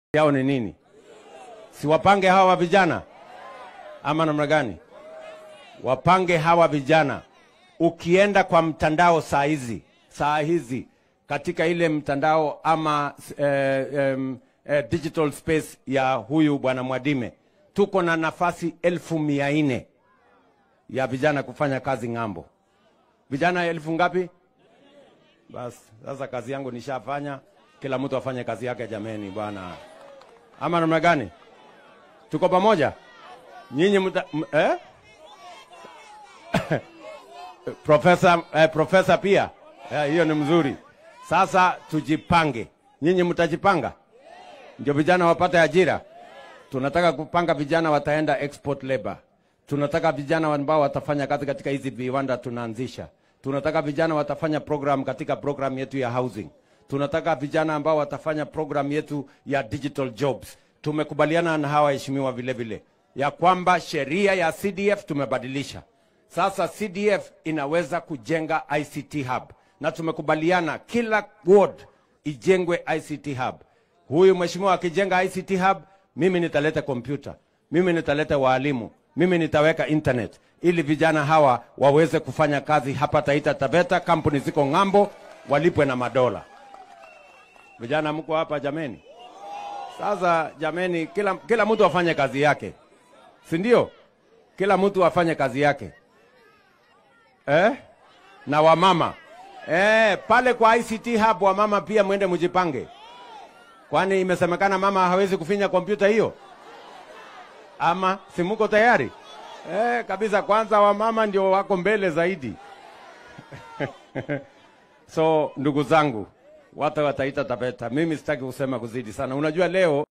yao ni nini? Si wapange hawa vijana ama namna gani? Wapange hawa vijana. Ukienda kwa mtandao saa hizi saa hizi katika ile mtandao ama eh, em, eh, digital space ya huyu bwana Mwadime, tuko na nafasi elfu mia nne ya vijana kufanya kazi ng'ambo. Vijana elfu ngapi? Basi sasa kazi yangu nishafanya, kila mtu afanye kazi yake jameni, bwana. Ama namna gani? Tuko pamoja nyinyi mta, m, eh? Profesa eh, profesa pia eh, hiyo ni mzuri. Sasa tujipange, nyinyi mtajipanga ndio vijana wapate ajira. Tunataka kupanga vijana wataenda export labor. Tunataka vijana ambao watafanya kazi katika hizi viwanda tunaanzisha. Tunataka vijana watafanya program katika program yetu ya housing. Tunataka vijana ambao watafanya program yetu ya digital jobs. Tumekubaliana na hawa waheshimiwa vile vile ya kwamba sheria ya CDF tumebadilisha. Sasa CDF inaweza kujenga ICT hub na tumekubaliana kila ward ijengwe ICT hub. Huyu mheshimiwa akijenga ICT hub, mimi nitaleta kompyuta, mimi nitaleta waalimu, mimi nitaweka internet ili vijana hawa waweze kufanya kazi hapa Taita Taveta, kampuni ziko ng'ambo, walipwe na madola. Vijana mko hapa jameni? Sasa jameni, kila, kila mtu afanye kazi yake, si ndio? Kila mtu afanye kazi yake eh? na wamama eh, pale kwa ICT hub wamama pia mwende mjipange, kwani imesemekana mama hawezi kufinya kompyuta hiyo, ama si muko tayari? Eh, kabisa. Kwanza wamama ndio wako mbele zaidi so ndugu zangu, watu wa Taita Taveta, mimi sitaki kusema kuzidi sana. Unajua leo